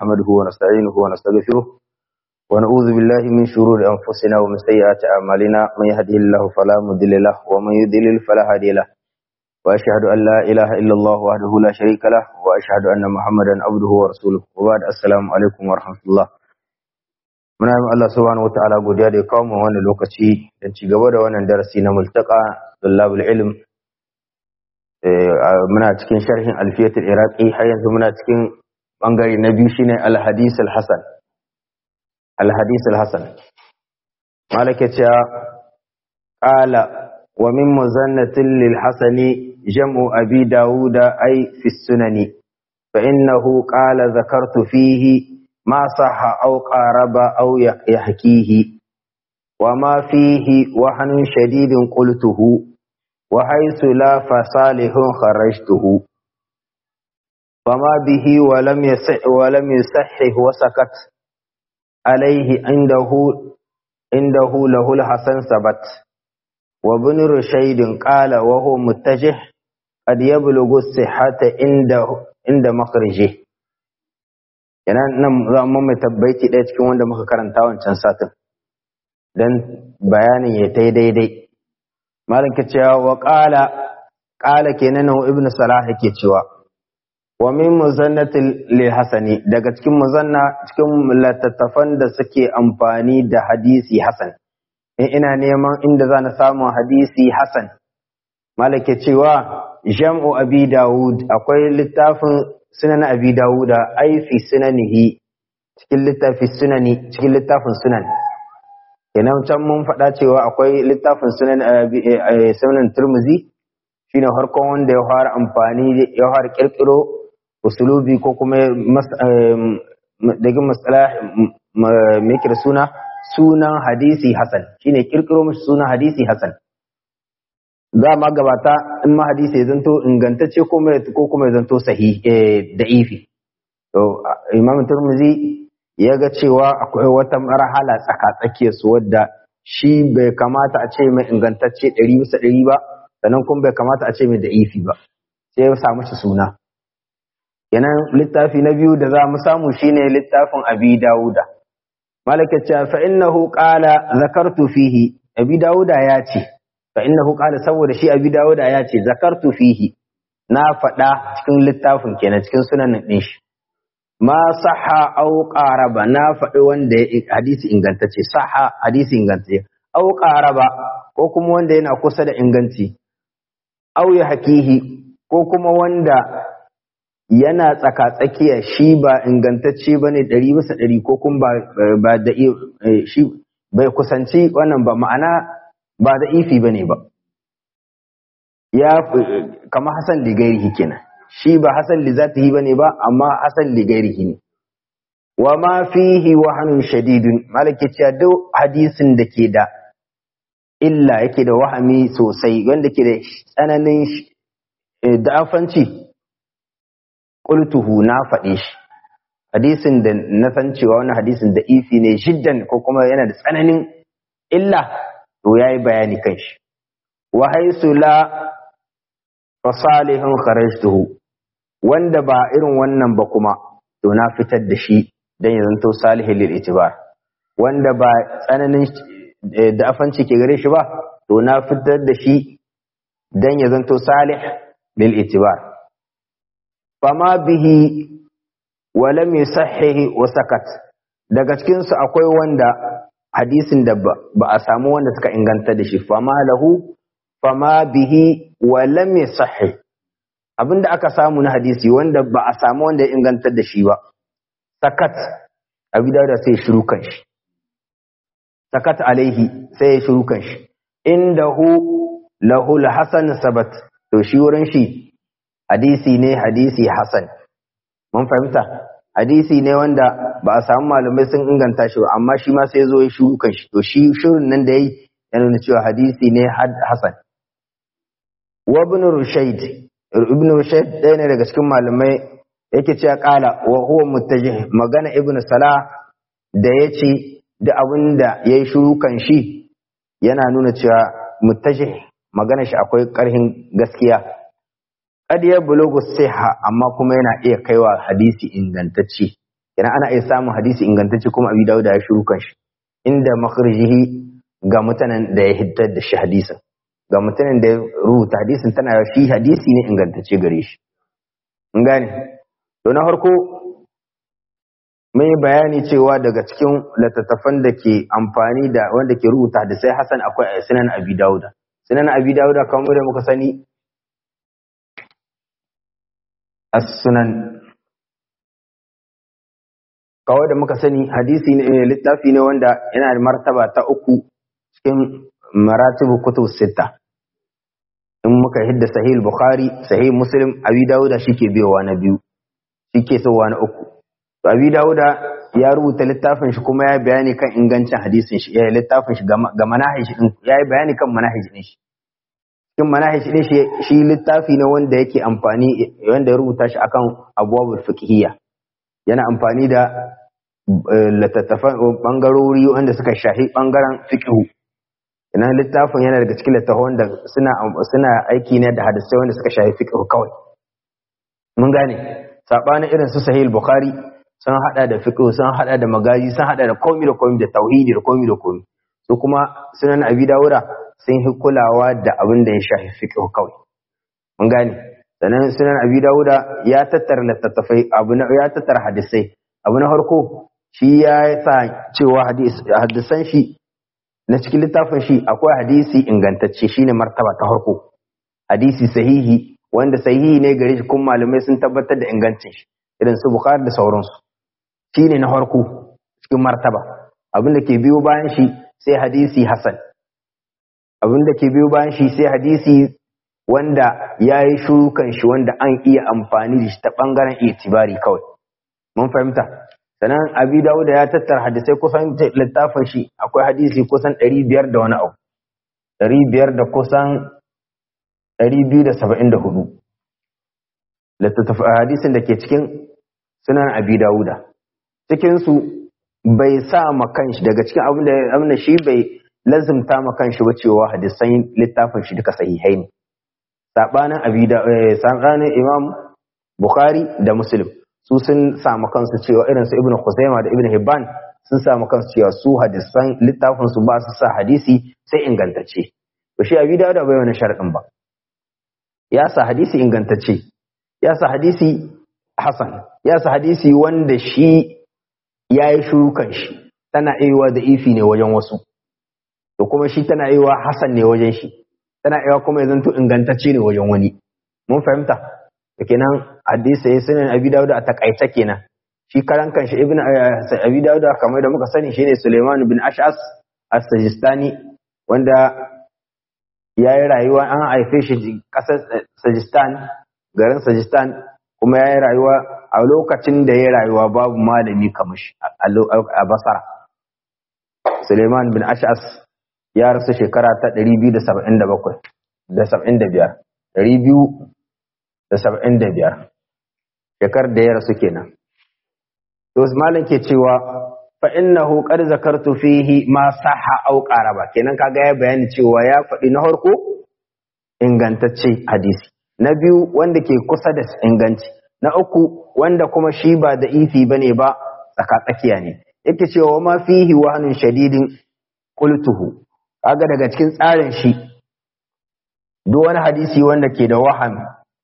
نحمده ونستعينه ونستغفره ونعوذ بالله من شرور أنفسنا ومن سيئات أعمالنا من يهده الله فلا مضل له ومن يضلل فلا هادي له وأشهد أن لا إله إلا الله وحده لا شريك له وأشهد أن محمدا عبده ورسوله وبعد السلام عليكم ورحمة الله muna yi Allah subhanahu wataala godiya da ya kawo mu wannan lokaci don ci gaba da wannan darasi na multaka tullabul ilm muna cikin sharhin alfiyatul iraqi har yanzu muna cikin bangare na biyu shine al-hadith al-hasan al-hadith al-hasan malaka cewa qala wa min muzannatin lil hasani jam'u abi dauda ay fi sunani fa innahu qala zakartu fihi ما صح أو قارب أو يحكيه وما فيه وهن شديد قلته وحيث لا فصالح خرجته فما به ولم يصح ولم يصحح وسكت عليه عنده عنده له الحسن ثبت وابن رشيد قال وهو متجه قد يبلغ الصحة عند عند مخرجه yana nan za mu mai tabbaiti ɗaya cikin wanda muka karanta wancan satin don bayanin ya ta daidai malam ke cewa wa ƙala ƙala kenan nan ibn salah yake cewa wa min muzannatil lil hasani daga cikin muzanna cikin littattafan da suke amfani da hadisi hasan in ina neman inda za na samu hadisi hasan malam ke cewa jam'u abi dawud akwai littafin sunan abi dawuda ai fi sunanihi cikin littafin sunani cikin littafin sunan kenan can mun faɗa cewa akwai littafin sunan sunan turmuzi shine harkon wanda ya fara amfani ya fara kirkiro usulubi ko kuma daga masalah me kira suna sunan hadisi hasan shine kirkiro mashi sunan hadisi hasan za ma gabata in ma hadisi ya zanto ingantacce ko kuma ya zanto sahi da ifi to imam turmuzi ya ga cewa akwai wata marhala tsaka su wadda shi bai kamata a ce mai ingantacce ɗari bisa ɗari ba sannan kuma bai kamata a ce mai da ifi ba sai ya samu shi suna yanan littafi na biyu da za mu samu shine littafin abi dawuda malaka fa innahu qala zakartu fihi abi dawuda ya ce fa innahu qala saboda shi abi dawuda ya ce zakartu fihi na faɗa cikin littafin kenan cikin sunan din shi ma sahha aw qaraba na faɗi wanda hadisi ingantacce sahha hadisi ingantacce aw qaraba ko kuma wanda yana kusa da inganci aw ya hakihi ko kuma wanda yana tsaka tsakiya shi ba ingantacce bane ɗari bisa ɗari ko kuma ba da shi bai kusanci wannan ba ma'ana ba da ifi ba ne ba ya kama hasan ligairihi kenan shi ba hasan li zatihi ba ne ba amma hasan ligairihi ne wa ma fihi wahanun shadidun malaki cewa duk hadisin da ke da illa yake da wahami sosai wanda ke da tsananin da'afanci qultuhu na faɗe shi hadisin da na san cewa wani hadisin da ifi ne shiddan ko kuma yana da tsananin illa to yayi bayani kan shi wa haisu la fasalihun kharajtuhu wanda ba irin wannan ba kuma to na fitar da shi dan ya zanto salihin lil itibar wanda ba tsananin da afanci ke gare shi ba to na fitar da shi dan ya zanto salih lil itibar fama bihi wa lam yusahhihi wa sakat daga cikin su akwai wanda hadisin da ba a samu wanda suka inganta da shi fama lahu fama bihi wa lam yasahhi abinda aka samu na hadisi wanda ba a samu wanda ya inganta da shi ba sakat abi da sai shiru kan shi sakat alaihi sai ya shiru kan shi indahu lahu hasan sabat to shi wurin shi hadisi ne hadisi hasan mun fahimta hadisi ne wanda ba a samu malamai sun inganta shi ba amma shi ma sai zo ya shiru kan shi to shi shirin nan da yayi ya nuna cewa hadisi ne hasan wa ibn rushayd ibn rushayd ɗaya ne daga cikin malamai yake cewa kala wa huwa muttajih magana ibn salah da yace da abin da yayi shiru kan shi yana nuna cewa muttajih magana shi akwai ƙarhin gaskiya kad ya bulugu siha amma kuma yana iya kaiwa hadisi ingantacce kenan ana iya samun hadisi ingantacce kuma abi dawud ya shiru kan shi inda makhrijihi ga mutanen da ya hiddar da shi hadisin ga mutanen da ya rubuta hadisin tana shi hadisi ne ingantacce gare shi in gane to na farko mun yi bayani cewa daga cikin littattafan da ke amfani da wanda ke rubuta da sai Hassan akwai sunan Abi Dawuda sunan Abi Dawuda kamar da muka sani as-sunan kawai da muka sani hadisi ne littafi ne wanda yana da martaba ta uku cikin maratibu kutub sita in muka hidda sahih bukhari sahih muslim abi dauda shike biyowa na biyu shike sowa na uku to abi dauda ya rubuta littafin shi kuma ya bayani kan ingancin hadisin shi ya littafin shi ga manahij din ya yi bayani kan manahij din shi cikin manahij din shi shi littafi ne wanda yake amfani wanda ya rubuta shi akan abwabul fiqhiyya yana amfani da littattafan bangarori wanda suka shahi bangaren fiqhu ina littafin yana daga cikin littafan da suna suna aiki ne da hadisai wanda suka shahi fiqhu kawai mun gane sabanin irin su sahih bukhari sun hada da fiqhu sun hada da magaji sun hada da komai da komai da tauhidi da komai da komai su kuma sunan abi dawuda sun yi kulawa da abin da ya shahi fiqhu kawai mun gane sannan sunan abi dawuda ya tattara littattafai abu na ya tattara hadisai abu na farko shi ya sa cewa hadisan shi na cikin littafin shi akwai hadisi ingantacce shine martaba ta farko hadisi sahihi wanda sahihi ne gare shi kuma malamai sun tabbatar da ingancin shi irin su bukhari da sauransu shine na farko cikin martaba abin da ke biyo bayan shi sai hadisi hasan abin da ke biyo bayan shi sai hadisi wanda ya yi shukan shi wanda an iya amfani da shi ta ɓangaren itibari kawai. Mun fahimta. Sannan Abi Dawud ya tattara hadisai kusan littafin shi akwai hadisi kusan ɗari biyar da wani abu. Ɗari biyar da kusan ɗari biyu da saba'in da hudu. Hadisin da ke cikin sunan Abi Dawuda. Cikinsu bai sa ma kanshi daga cikin abin da shi bai lazimta ma kanshi ba cewa hadisan littafin shi duka sahihai ne. sabanin abida sabanin imam bukhari da muslim su sun samu kansu cewa irin su ibnu khuzaima da ibnu hibban sun samu kansu cewa su hadisan littafin su ba su sa hadisi sai ingantacce to shi abida da bai wani sharadin ba ya sa hadisi ingantacce ya sa hadisi hasan ya sa hadisi wanda shi ya yi shukan shi tana aiwa da ifi ne wajen wasu to kuma shi tana aiwa hasan ne wajen shi tana iya kuma ya zanto ingantacce ne wajen wani mun fahimta da kenan hadisi ya sunan abi dawud a takaice kenan shi karan kanshi ibn abi dawud kamar da muka sani shine suleiman bin ash'as as-sajistani wanda ya yi rayuwa an haife shi kasar sajistan garin sajistan kuma ya yi rayuwa a lokacin da ya yi rayuwa babu malami kamar shi a basara suleiman bin ash'as ya rasu shekara ta 277 da 75 275 shekar da ya rasu kenan to malam ke cewa fa innahu qad zakartu fihi ma sahha aw qaraba kenan kaga ya bayani cewa ya faɗi na farko ingantacce hadisi na biyu wanda ke kusa da inganci na uku wanda kuma shi ba da ifi bane ba tsaka tsakiya ne yake cewa ma fihi wahanun shadidin qultuhu kaga daga cikin tsarin shi duk wani hadisi wanda ke da wahan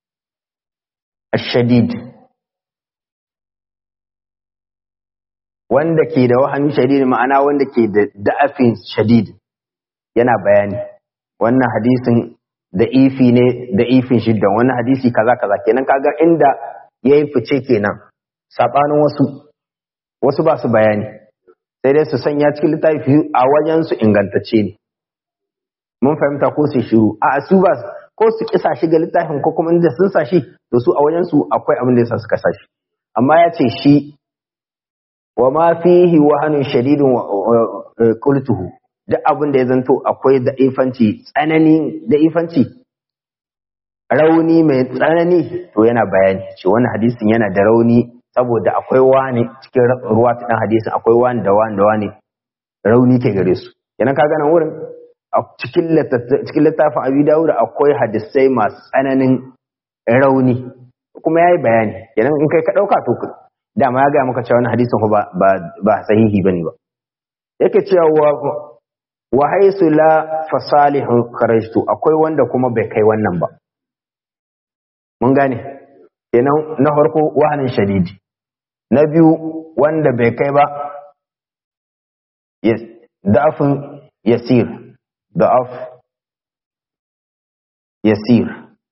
ashadid wanda ke da wahan shadid ma'ana wanda ke da da'afin shadid yana bayani wannan hadisin da ifi ne da ifin shiddan wannan hadisi kaza kaza kenan kaga inda yayi fice kenan sabanin wasu wasu ba su bayani sai dai su sanya cikin littafi a wajen su ingantacce ne mun fahimta ko su shiru a su ba ko su kisa shi ga littafin ko kuma inda sun sa shi to su a wajen su akwai abin da yasa suka sa shi amma ya ce shi wa ma fihi wahanun shadidun qultuhu duk abin da ya zanto akwai da ifanci tsanani da ifanci rauni mai tsanani to yana bayani ce wannan hadisin yana da rauni saboda akwai wani cikin ruwa ta dan hadisin akwai wani da wani da wani rauni ke gare su kenan ka gana wurin a cikin littafin abi dawud akwai hadisai masu tsananin rauni kuma yayi bayani kenan in kai ka dauka to dama ya gaya maka cewa wani hadisin ba ba ba sahihi bane ba yake cewa wa wa haisu la fasalihu kharajtu akwai wanda kuma bai kai wannan ba mun gane kenan na farko wahanin shadidi na biyu wanda bai kai ba da'afin yasir da'af yasir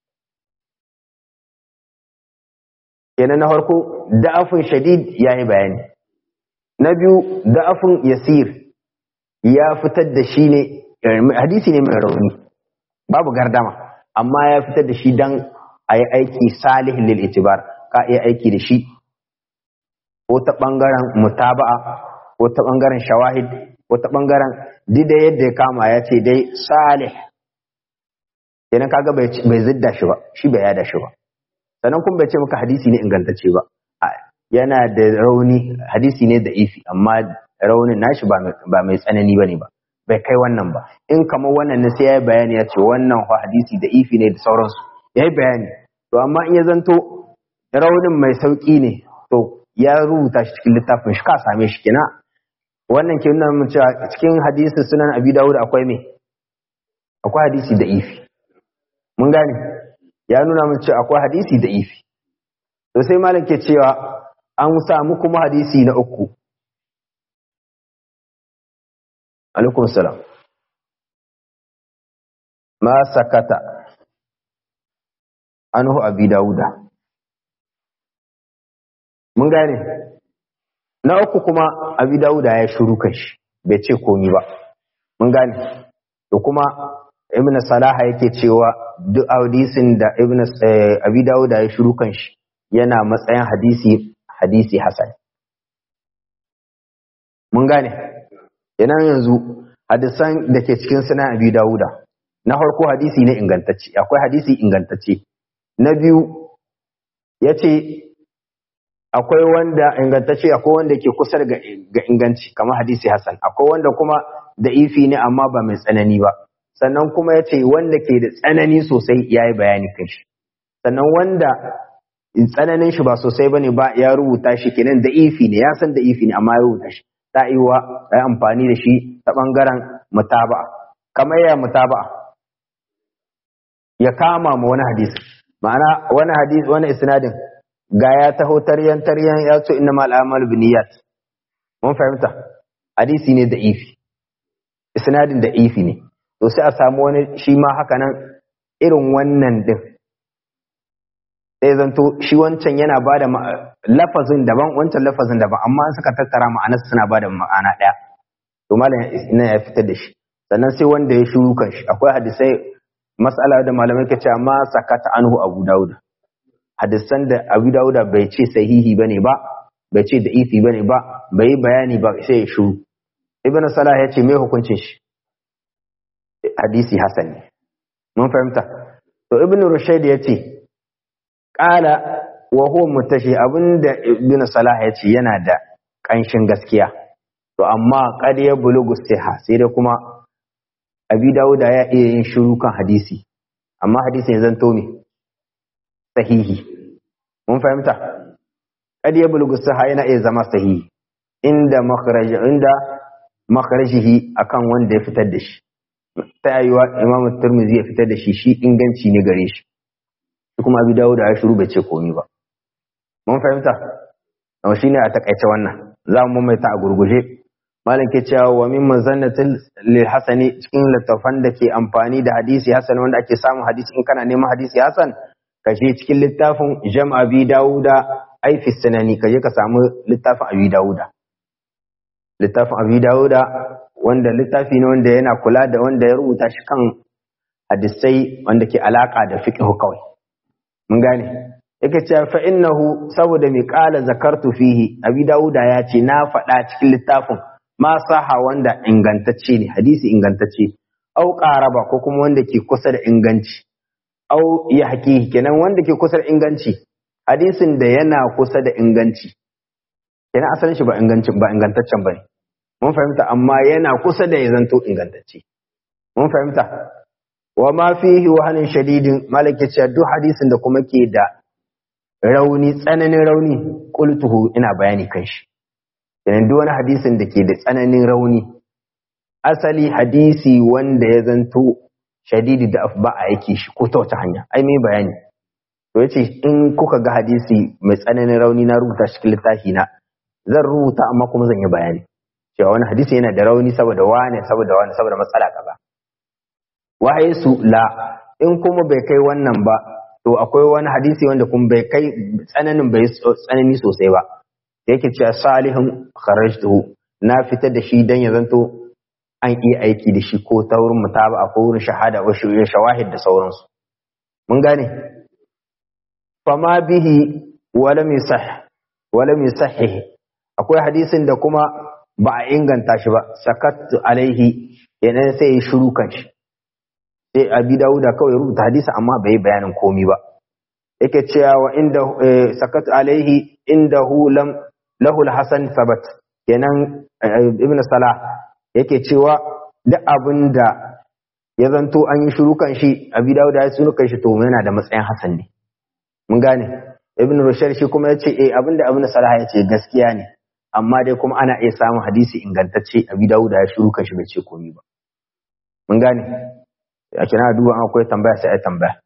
kenan na farko da'afin shadid ya yi bayani na biyu da'afin yasir ya fitar da shi ne hadisi ne mai rauni babu gardama amma ya fitar da shi don a yi aiki salihin lil itibar ka iya aiki da shi ko ta ɓangaren mutaba'a ko ta ɓangaren shawahid ko ta ɓangaren dida yadda ya kama ya ce dai salih kenan kaga bai zidda shi ba shi bai yada shi ba sannan kuma bai ce maka hadisi ne ingantacce ba yana da rauni hadisi ne da ifi amma raunin nashi ba mai tsanani ba ne ba bai kai wannan ba in kamar wannan ne sai ya yi bayani ya ce wannan hadisi da ifi ne da sauransu ya yi bayani to amma in ya zanto raunin mai sauki ne to ya rubuta shi cikin littafin shi ka same shi kina wannan ke nuna mun cewa cikin hadisin sunan abi dawud akwai me akwai hadisi da ifi mun gane ya nuna mun cewa akwai hadisi da ifi to sai malam ke cewa an samu kuma hadisi na uku alaikum salam ma sakata anhu abi dawuda mun gane na uku kuma abi dawuda ya shuru shi bai ce komi ba mun gane da kuma ibn salaha yake cewa duk hadisin da ibn abi dawuda ya shuru shi yana matsayin hadisi hadisi hasan mun gane yana yanzu hadisan da ke cikin sunan abi dawuda na farko hadisi ne ingantacce akwai hadisi ingantacce na biyu ya ce akwai wanda ingantacce akwai wanda ke kusa ga inganci kamar hadisi Hassan akwai wanda kuma da ifi ne amma ba mai tsanani ba sannan kuma ya ce wanda ke da tsanani sosai ya yi bayani kan shi sannan wanda tsananin shi ba sosai ba ne ba ya rubuta shi kenan da ifi ne ya san da ifi ne amma ya rubuta shi ta iwa ya amfani da shi ta bangaren mutaba'a kamar ya mutaba'a ya kama ma wani hadisi ma'ana wani hadisi wani isnadin ga ya taho taryan taryan ya ce inna mal a'malu binniyat mun fahimta hadisi ne da ifi isnadin da ifi ne to sai a samu wani shi ma haka nan irin wannan din sai zanto shi wancan yana ba da lafazin daban wancan lafazin daban amma an suka tattara ma'anar suna ba da ma'ana ɗaya to malam ina ya fitar da shi sannan sai wanda ya shuru kan shi akwai hadisai mas'ala da malamai ke cewa ma sakata anhu abu dauda hadisan da abu dauda bai ce sahihi bane ba bai ce da ifi bane ba bai yi bayani ba sai ya shuru ibn salah ya ce me hukuncin shi hadisi hasan ne mun fahimta to ibn rushayd ya ce qala wa huwa mutashi abinda ibn salah ya ce yana da kanshin gaskiya to amma qad ya bulugu siha sai da kuma abi dauda ya iya yin shiru kan hadisi amma hadisin ya zanto me sahihi mun fahimta kad ya bulgu saha yana iya zama sahihi inda makharaj inda makharajihi akan wanda ya fitar da shi ta yiwa imam tirmidhi ya fitar da shi shi inganci ne gare shi kuma abi dauda ya shiru bai ce komai ba mun fahimta amma shine a takaice wannan za mu maimaita a gurguje malam ke cewa wa min mazannatil lil hasani cikin littafan da ke amfani da hadisi hasan wanda ake samun hadisi in kana neman hadisi hasan ka je cikin littafin jam abi dauda ai fi sanani ka je ka samu littafin abi dauda littafin abi dauda wanda littafi ne wanda yana kula da wanda ya rubuta shi kan hadisai wanda ke alaka da fiqh kawai mun gane yake cewa fa innahu saboda mai kala zakartu fihi abi dauda ya ce na faɗa cikin littafin ma saha wanda ingantacce ne hadisi ingantacce au qaraba ko kuma wanda ke kusa da inganci au ya haƙiƙi kenan wanda ke kusa da inganci hadisin da yana kusa da inganci kenan asalin shi ba ingancin ba ingantaccen bane mun fahimta amma yana kusa da ya zanto ingantacce mun fahimta wa ma fihi wahanin shadidin malaki cewa duk hadisin da kuma ke da rauni tsananin rauni qultuhu ina bayani kan shi kenan duk wani hadisin da ke da tsananin rauni asali hadisi wanda ya zanto shadidi da ba a yake shi ko ta wata hanya ai mai bayani to yace in kuka ga hadisi mai tsananin rauni na rubuta shi cikin littafi na zan rubuta amma kuma zan yi bayani cewa wani hadisi yana da rauni saboda wane saboda wane saboda matsala kaza wahayi su la in kuma bai kai wannan ba to akwai wani hadisi wanda kuma bai kai tsananin bai tsanani sosai ba yake cewa salihun kharajtuhu na fitar da shi dan ya zanto an iya aiki da shi ko ta wurin mutaba ko wurin shahada ko shawahid da sauransu mun gane fama bihi wala misah wala misahih akwai hadisin da kuma ba a inganta shi ba sakattu alaihi yanan sai ya shiru kan shi sai abi dauda kawai rubuta hadisi amma bai bayanin komi ba yake cewa wa inda sakattu alaihi indahu lam lahu alhasan sabat kenan ibn salah yake cewa duk abin da ya zanto an yi shiru kan shi abi dauda ya sunu kan shi to yana da matsayin hasan ne mun gane ibn rushayr shi kuma yace eh abin da ibn salah ya ce gaskiya ne amma dai kuma ana iya samun hadisi ingantacce abi dauda ya shiru kan shi bai ce komai ba mun gane a kina duba an akwai tambaya sai ai tambaya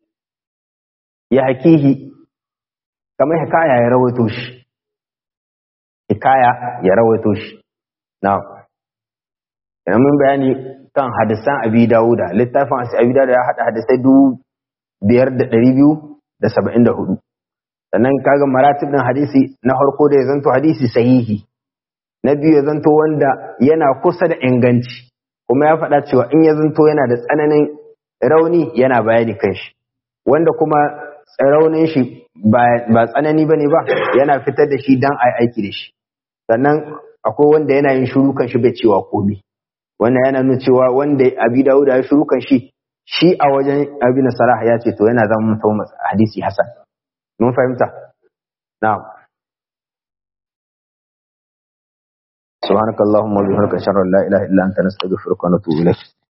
ya hakihi kamar hikaya ya rawaito shi hikaya ya rawaito shi na'am Yana mun bayani kan hadisan abi dawuda littafin abi dawuda ya haɗa hadisai dubu biyar da ɗari biyu da saba'in da hudu sannan kaga maratib ɗin hadisi na farko da ya zanto hadisi sahihi na biyu ya zanto wanda yana kusa da inganci kuma ya faɗa cewa in ya zanto yana da tsananin rauni yana bayani kan shi wanda kuma raunin shi ba tsanani ba ne ba yana fitar da shi don a aiki da shi sannan akwai wanda yana yin shuru kan shi bai cewa komai wannan yana nuna cewa wanda abi dawuda ya shuru kan shi shi a wajen abi nasarah ya ce to yana zama mutum hadisi hasan mun fahimta na'am سبحانك اللهم وبحمدك اشهد ان لا اله الا انت نستغفرك ونتوب اليك